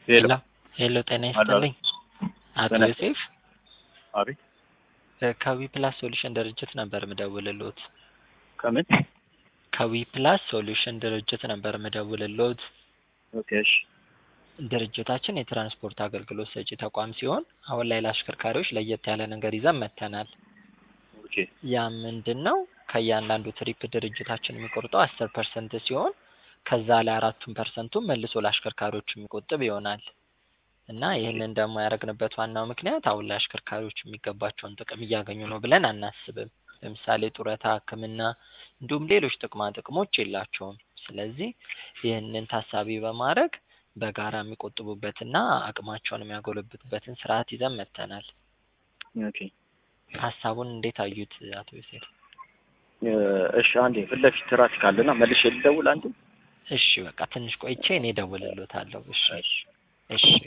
ሄሎ ሄሎ ጤና አሎ። ይስጥልኝ አቶ ጤና ዮሴፍ አቤት ከዊ ፕላስ ሶሉሽን ድርጅት ነበር ምደውልልዎት። ከምን ከዊ ፕላስ ሶሉሽን ድርጅት ነበር ምደውልልዎት። ኦኬ እሺ ድርጅታችን የትራንስፖርት አገልግሎት ሰጪ ተቋም ሲሆን አሁን ላይ ለአሽከርካሪዎች ለየት ያለ ነገር ይዘን መጥተናል። ኦኬ ያ ምንድን ነው? ከእያንዳንዱ ትሪፕ ድርጅታችን የሚቆርጠው አስር ፐርሰንት ሲሆን ከዛ ላይ አራቱን ፐርሰንቱን መልሶ ለአሽከርካሪዎች የሚቆጥብ ይሆናል እና ይህንን ደግሞ ያደረግንበት ዋናው ምክንያት አሁን ላይ አሽከርካሪዎች የሚገባቸውን ጥቅም እያገኙ ነው ብለን አናስብም። ለምሳሌ ጡረታ፣ ሕክምና እንዲሁም ሌሎች ጥቅማ ጥቅሞች የላቸውም። ስለዚህ ይህንን ታሳቢ በማድረግ በጋራ የሚቆጥቡበትና አቅማቸውን የሚያጎለብቱበትን ስርዓት ይዘን መጥተናል። ኦኬ ሀሳቡን እንዴት አዩት አቶ ዮሴፍ? እ፣ እሺ አንዴ ፊት ለፊት ትራፊክ አለና መልሼ ልደውል አንዴ እሺ በቃ ትንሽ ቆይቼ እኔ እደውልልዎታለሁ። እሺ እሺ እሺ